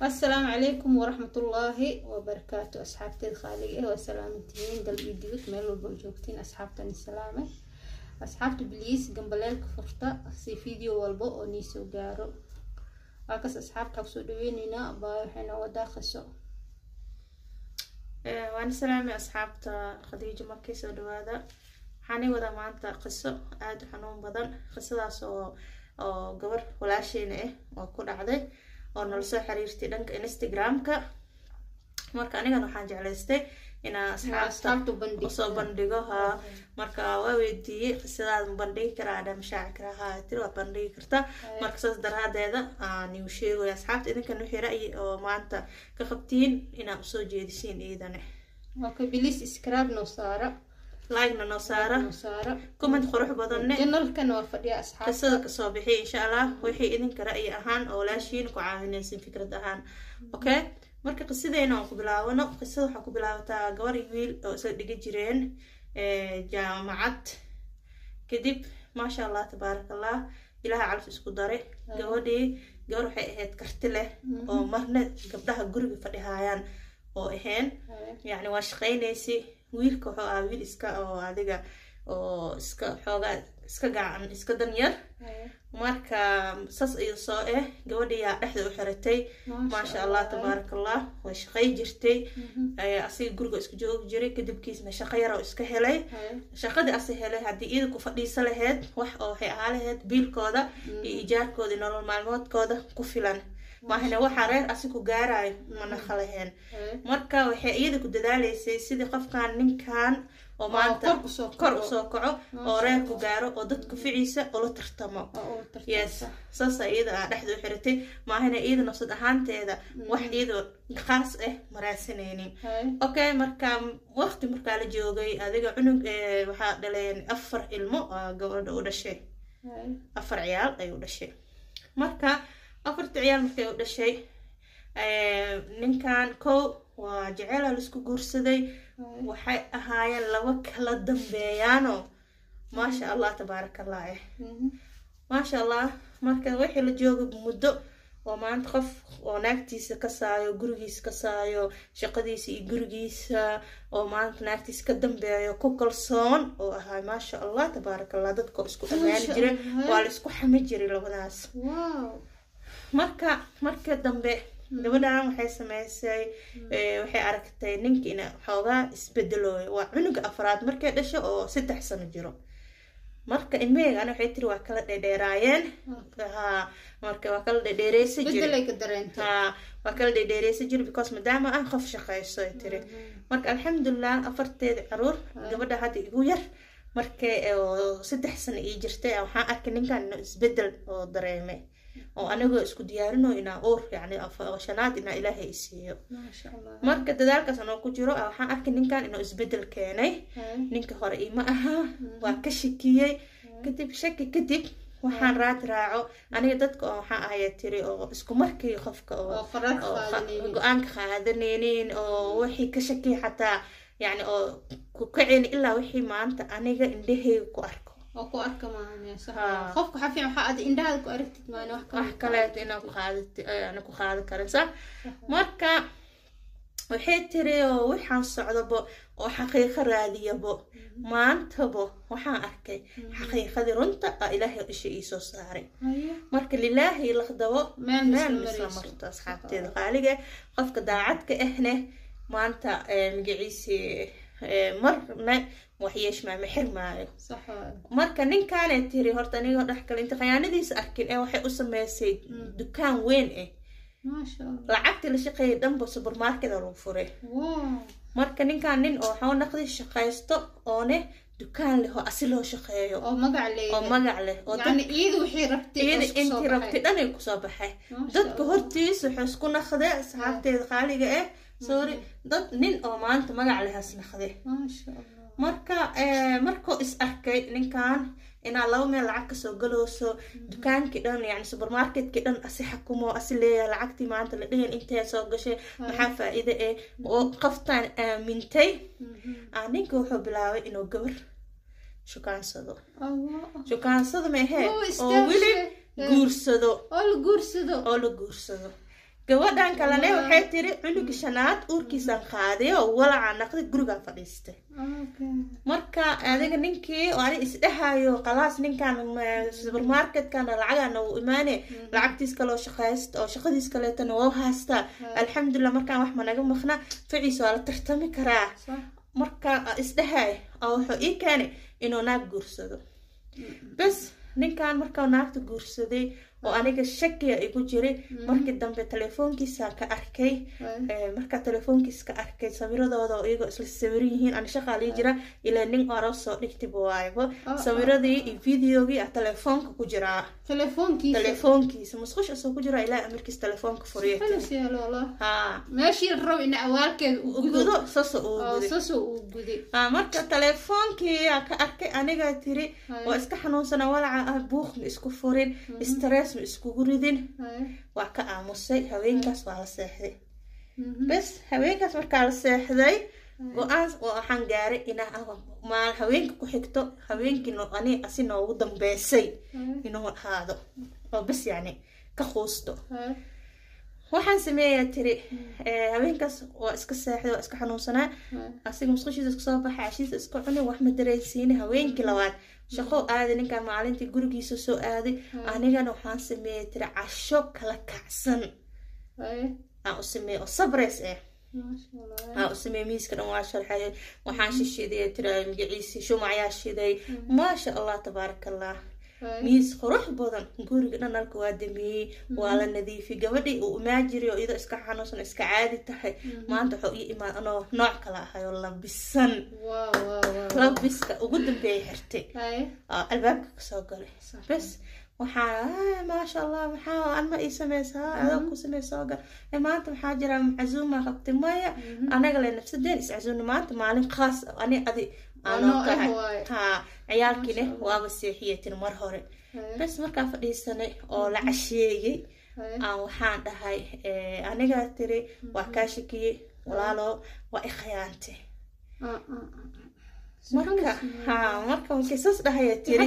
asalaamu calaykum waraxmatullaahi wabarakaatu asxaabteed khaaliga eh waa salaamantihiin dal iyo dibad meel walba oo joogtiin asxaabtani salaame asxaabta biliis gambaleelka furta si video walba oo nii soo gaaro waakas asxaabta kusoo dhaweyneynaa baa waxay noo wadaa qiso waana salaamay asxaabta khadiijo markay soo dhawaada waxaanay wadaa maanta qiso aada u xanuun badan qisadaas oo oo gabar walaasheena ah oo ku dhacday oo nala soo xiriirtay dhanka instagram-ka marka anigan waxaan jeclaystay inaan asxaabta asxaabta bandhig usoo bandhigo haa marka waa weydiiyey qisadaad ma bandhigi karaa adha mashaaci karaa haa tiri waa bandhigi karta marka saas daraadeeda aan iu sheegayo asxaabta idinkan wixii ra'yi oo maanta ka qabtiin inaad usoo jeedisiin iidane waa ka bilis iskaraab noo saara like-na noo saara noo saara comment qurux badanne janalkana waa fadhiya asxaabta qisada kasoo bixiya insha allah wixii idinka ra'yi ahaan oo walaashiin ku caawinaysin fikrad ahaan okay marka qisadeena aan ku bilaabano qisada waxaa ku bilaabataa gabar iyo wiil oo isla dhiga jireen jaamacad kadib maasha allah tabaarak allah ilaha calaf isku dare gabadhii gabar waxay ahayd karti leh oo marna gabdhaha guriga fadhihaayaan oo ahayn yacni waa shaqaynaysi wiilka wuxuu ahaa wiil iska oo adiga oo iska xoogaa iska gacan iska danyar marka saas iyo soo eh gabadhiyaa dhexda u xiratay maasha allah tabaarak allah way shaqay jirtay asiga guriga isku joogi jiray kadibkiisna shaqo yar oo iska helay shaqadii ase helay haddii iida ku fadhiisa laheyd wax oo waxay ahaa laheyd biilkooda iyo ijaarkooda iyo nolol maalmoodkooda ku filan maahina waxaa reer asi ku gaarayo mana khalaheen marka waxay iyada ku dadaalaysay sidii qofkan ninkan oo maanta kor usoo kaco oo reer ku gaaro oo dadku ficiisa ula tartamo yes saasa iyada aa dhexda u xiratay maahina iyada nafsad ahaanteeda wax iyada khaas ah maraasanaynin okay marka waqti markaa la joogay adiga cunug waxaa dhaleen afar ilmo gabadha u dhashay afar ciyaal ay u dhashay marka afarta ciyaal markay u dhashay ninkan kow waa jeceela laisku guursaday waxay ahaayeen laba kala dambeeyaanoo maasha allah tabaarak allah eh maasha allah marka wixii la jooga muddo oo maanta qof oo naagtiisa ka saayo gurigiisa ka saayo shaqadiisa iyo gurigiisa oo maanta naagtiisa ka dambeeyo ku kalsoon oo ahaa maasha allah tabaarak allah dadkoo isku ammaani jiray waa la isku xami jiray labadaas marka marka dambe gabadhan waxay sameysay waxay aragtay ninkiina xoogaa isbedelooyo waa cunuga afraad markay dhasho oo saddex sano jiro marka ilmaheygaana waxay tiri waa kala dhedheeraayeen marka waa kala dhedheereysa jir waa kala dhedheereysa jir because maadaama ah qof shaqeyso ay tiri marka alxamdulilah afarteeda caruur gabadha hadda igu yar markay saddex sano ii jirtay waxaan arkay ninkan inuu isbedel oo dareemay oo anigoo isku diyaarino inaa uur yani shanaad inaa ilaahay isiiyo marka dadaalkaas anoo ku jiro waxaan arkay ninkan inuu isbedel keenay ninka hore ima ahaa waa ka shakiyey kadib shaki kadib waxaan raad raaco aniga dadka oo waxaan ahaya tiri oo isku markii qofka oo go-aanka qaadanaynin oo wixii ka shakiya xataa yani oo ku kaceyni ilaa wixii maanta aniga indhaheyga ku arko oo ku arka maahanqofka waxaa fiican waxaa ad indhahaada ku aragtid maan wax wax kaleeto inaa ku qaadati ana ku qaadan karin sa marka waxay tiri oo waxaan socdabo oo xaqiiqo raadiyabo maantabo waxaan arkay xaqiiqadii runta a ilaahay isha iisoo saaray marka lilaahi laqdabo meel misla marto asxaabteeda qaaliga qofka daacadka ahne maanta magaciisii marna waxyeeshmaa ma xirmaayo marka ninkaanay tiri horta anigoo dhex kale inta khayaanadiisa arkin ee waxay u sameysay dukaan weyn ah lacagtii la shaqeeyay dhanba supermarketa lagu furay marka ninkaan nin oo waxaa naqdi shaqaysto oone dukaan leh oo asi loo shaqeeyo oo magac leh oo magac leh oo iyada wixii rabtay iyada intii rabtay dhan ay kusoo baxay dadka hortiisa wuxuu isku naqde asxaabteeda qaaliga ah sorry dad nin oo maanta magac lehaas naqde marka markuu is arkay ninkan inaa laba meel lacag kasoo galooso dukaankii dhan yani supermarketkii dhan asi xakumo asi leeyahay lacagtii maanta la dhihin intee soo gashay maxaa faa-iide eh oo qoftaan aamintay ninka wuxuu bilaabay inuu gabar shukaansado shukaansado ma ahee oo weli guursado oo la guursado oo la guursado gabadhan kalene waxay tiri cunuga shanaad uurkiisaan qaaday oo walacaa naqday gurigaa fadhiistay marka adiga ninkii oo ani isdhahayo qalaas ninkan supermarketkan lacagaana uu imaane lacagtiis kaloo shaqaysta oo shaqadiis kaleetana waa haystaa alxamdulilah markaan wax managa maqna ficiisa waa la tartami karaa marka isdhahay oo wuxuu ii keenay inuu naag guursado bes ninkan markaa naagta guursaday oo aniga shakiya igu jiray markii dambe telefoonkiisa ka arkay markaa telefoonkiis ka arkay sawiradooda oo iyagoo isla sawiran yihiin ani shaqaa lii jira ilaa nin oro soo dhigtiba waaybo sawiradii iyo videogii a telefoonka ku jiraa telefoonkiisa musqush asoo ku jira ilaa amarkiis telefoonka furiya gudo sasa uu guday marka telefoonkii ka arkay aniga tiri waa iska xanuunsana walaca ah buuq ma isku furin stress ma iskugu ridin waa ka aamusay haweenkaas waa la seexday bes haweenkaas markaa la seexday go-aan waxaan gaaray inaa maal haweenka ku xigto haweenkii ani asi noogu dambeysay inuu ahaado oo bes yacni ka quusto waxaan sameeyaa tiri haweenkaas waa iska seexday waa iska xanuunsanaa asiga musqushiisa iska soo baxay cashiisa iska cuni wax ma dareensiini haweenkii labaad shaqo aaday ninkaan maalintii gurigiisa soo aaday anigana waxaan sameeyay tiri casho kala kacsan aan u sameeyay oo sabres eh aan u sameeyay miiska dhan waa sharxay waxaan shishiday tiri magaciisi shumacayaa shiday maasha allah tabaaraka allah miis qurux badan guriga dhan alka waa dameeyey waa la nadiifiyey gabadhii uu imaa jiray oo iyadoo iska xanuunsan iska caadi tahay maanta waxuu ii imaan anoo nooc kala ahay oo labisan labiska ugu dambeeya xirtay albaabka kasoo galay bes waxaa maasha allah maxaa anma ii sameysaa adoo ku sameysa gal maanta maxaa jira cazuuma qabtay maya anaga le nafsadeen iscazuumna maanta maalin khaas ani adi aanoo tahay ha ciyaalkiine waaba seexiyatin mar hore bes markaa fadhiisanay oo la casheeyey aan waxaan dhahay anigaa tiri waa kaa shakiyey walaalo waa i khayaantay marka ha marka markay saas dhahaya tiri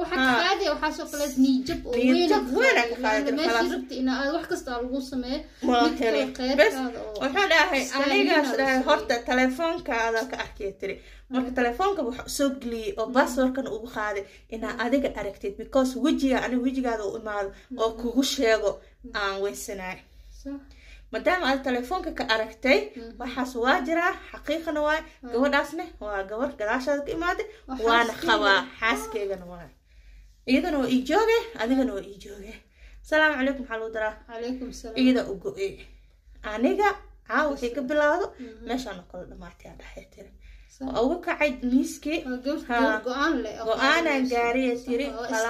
wuxuu dhahay anigaas dhahay horta telefoonkaada ka arkaya tiri marka telefoonka wuxuu soo geliyey oo basswordkan ugu qaaday inaa adiga aragtid because wejiga aniga wejigaada u imaado oo kugu sheego aan weysanaay maadaama aad telefoonka ka aragtay waxaas waa jiraa xaqiiqana waay gabadhaasne waa gabar gadaashaada ka imaaday waana qabaa xaaskeygana waay iyadana waa ii jooge adigana waa ii jooge asalaamu calaykum maxaa lagu daraa iyada u go-e aniga caawa waxay ka bilaawdo meeshaan oo kale dhamaatay aa dhahay tiri waa uga kacay miiskii go-aanaan gaariya tiri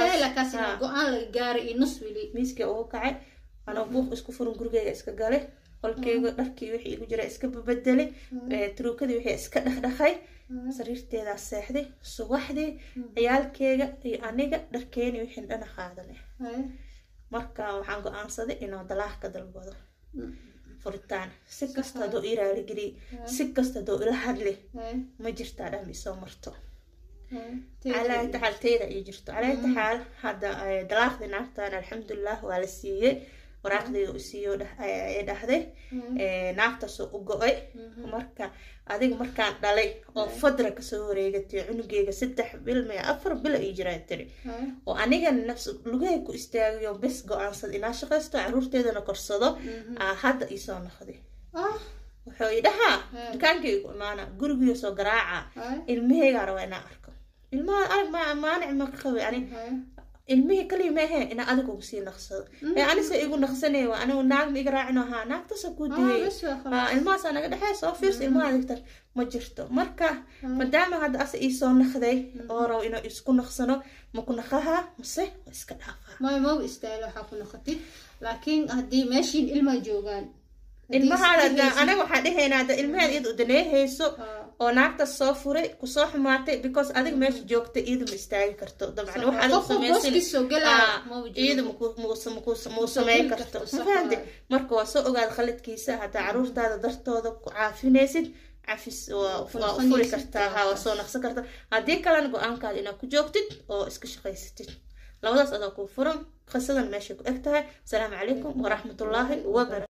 miiskii uga kacay anoo buuq isku furin gurigeyga iska galay qolkeyga dharkii wixii igu jira iska babedelay truukadii wixii iska dhaqdhaqay sariirteedaa seexday subaxdii ciyaalkeyga iyo aniga dharkeeni wixii dhana qaadanay marka waxaan go-aansaday inuu dalaah ka dalbado furitaan si kasta haduu ii raaligeliy si kasta haduu ila hadli ma jirtaa dham isoo marto calaa taxaal teyda ii jirto calaa taxaal hadda dalaaqdii naagtan alxamdulilah waa la siiyey waraaqdeeda u siiyo ay dhahday naagtaasoo u go-ay marka adiga markaan dhalay oo fadra kasoo wareegatay cunugeyga saddex bil maya afar bil ii jiraa tiri oo aniga nafs lugahay ku istaagayo bes go-aansada inaa shaqaysto caruurteedana korsado hadda iisoo noqday wuxuu i dhahaa dukaankaygu imaana gurigiyo soo garaaca ilmaheygaa rabaa inaa arko ilmaha arag ma maanic ma ka qabay ani ilmihii kaliya maahe inaa adiga ugu sii naqsado ee anise igu naqsanay waa anigu naag ma iga raacin ahaa naagtasa ku diyey ilmahaasaa naga dhexee soo fiirsa ilmaha adigta ma jirto marka maadaama hadda asa iisoo naqday oo rabo inuu isku naqsano ma ku naqaha mase ma iska dhaafaa maya maba istaahil waxaa ku noqotid laakiin haddii meeshiin ilmaa joogaan ilmahaada anaga waxaan dhehaynaa hadda ilmaheed iyada u daneehayso oo naagta soo furay kusoo xumaatay because adiga meesha joogta iyada ma istaagi karto dabcan wax adiga samaysan iyada muu sameyn karto mafahamte marka waa soo ogaada khaladkiisa haddaa caruurtaada dartooda ku caafinaysid cafis waa u furi kartaa ha waa soo naqsan kartaa haddii kalena go-aankaada inaad ku joogtid oo iska shaqaysatid labadaas adaa kuu furan qisadan meeshay ku eg tahay asalaamu calaykum waraxmatullaahi wabarakatu